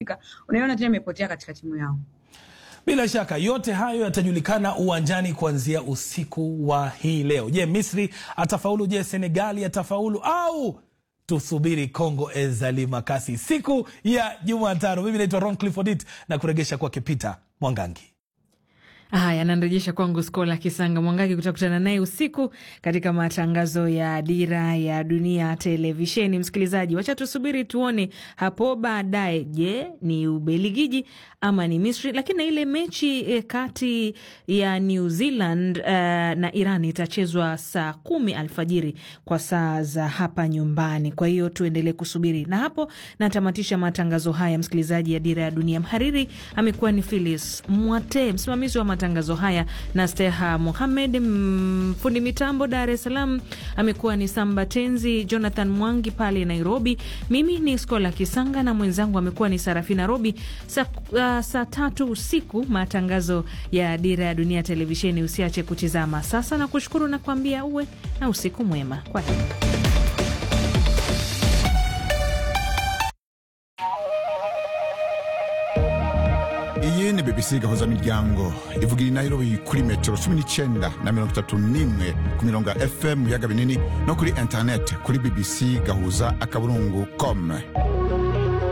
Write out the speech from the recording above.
imebadilika, unaiona tena imepotea katika timu yao. Bila shaka yote hayo yatajulikana uwanjani kuanzia usiku wa hii leo. Je, Misri atafaulu? Je, Senegali atafaulu au tusubiri Congo Ezalikasi siku ya Jumatano? Mimi naitwa Ron Clifford It na kuregesha kwake Peter Mwangangi. Haya, anarejesha kwangu Skola Kisanga Mwangaki. Kutakutana naye usiku katika matangazo ya Dira ya Dunia Televisheni. Msikilizaji, wacha tusubiri tuone hapo baadaye. Je, ni Ubeligiji ama ni Misri? Lakini na ile mechi eh, kati ya New Zealand uh, na Iran itachezwa saa kumi alfajiri kwa saa za hapa nyumbani. Kwa hiyo tuendelee kusubiri, na hapo natamatisha matangazo haya, msikilizaji, ya Dira ya Dunia. Mhariri amekuwa ni Philis Mwate, msimamizi wa matangazo haya na Steha Muhamed, fundi mitambo Dar es Salaam amekuwa ni Samba Tenzi, Jonathan Mwangi pale Nairobi. Mimi ni Skola Kisanga na mwenzangu amekuwa ni Sarafina Robi. Saa uh, saa tatu usiku matangazo ya Dira ya Dunia Televisheni. Usiache kutizama sasa, na kushukuru na kuambia uwe na usiku mwema. Kwa heri. iyi ni bbc gahuza miryango ivugira inayirobi kuri metero cumi n'icyenda na mirongo itatu n'imwe ku mirongo ya fm mu biyaga binini no kuri interineti kuri bbc gahuza akaburungu com